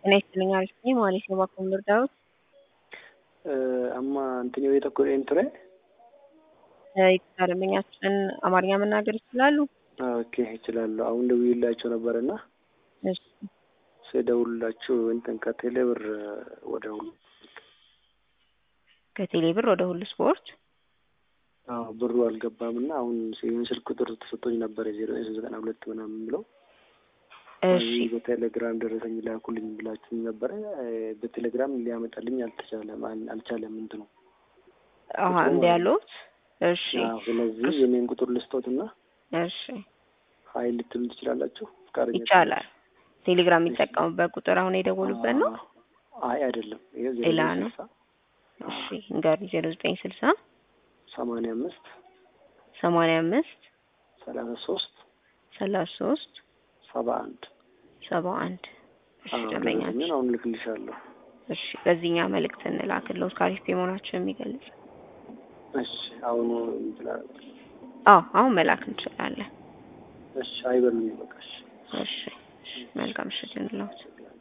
ጤና ይስጥልኝ አሪፍ ነኝ ማለት ነው ባኮ ምርዳውት amma antini yoo tokko dheen ture ይቅርታ ደንበኛችን አማርኛ መናገር ይችላሉ? ኦኬ እችላለሁ። አሁን ደውዬላቸው ነበር እና እሺ ስደውልላችሁ እንትን ከቴሌ ብር ወደ ሁሉ ከቴሌ ብር ወደ ሁሉ ስፖርት አዎ ብሩ አልገባም እና አሁን ይህን ስልክ ቁጥር ተሰጥቶኝ ነበር የዜሮ ዘጠና ሁለት ምናምን ብለው እሺ እዚህ በቴሌግራም ደረሰኝ ላኩልኝ ብላችሁኝ ነበረ። በቴሌግራም ሊያመጣልኝ አልተቻለም አል- አልቻለም እንትኑ አሀ እንደ ያሉት እሺ አዎ፣ ስለዚህ የኔን ቁጥር ልስጦት እና እሺ ሀይል ልትሉ ትችላላችሁ። ፍቃደኛ ይቻላል። ቴሌግራም የሚጠቀሙበት ቁጥር አሁን የደወሉበት ነው? አይ አይደለም፣ ይሄ ሌላ ዜሮ ነው። ስልሳ እሺ እንገሪ ዜሮ ዘጠኝ ስልሳ ሰማንያ አምስት ሰማንያ አምስት ሰላሳ ሶስት ሰላሳ ሶስት ሰባ አንድ ሰባ አንድ እሺ አዎ፣ ደንበኛችን ደረሰኝን አሁን ልክልሻለሁ። እሺ በዚህኛ መልእክት እንላክልዎት ካሪፍ መሆናቸው የሚገልጽ እሺ አሁኑ ይችላል። አዎ አሁን መላክ እንችላለን። እሺ አይበሉኝ በቃ እሺ። እሺ እሺ መልካም ምሽት ይሁንልዎት።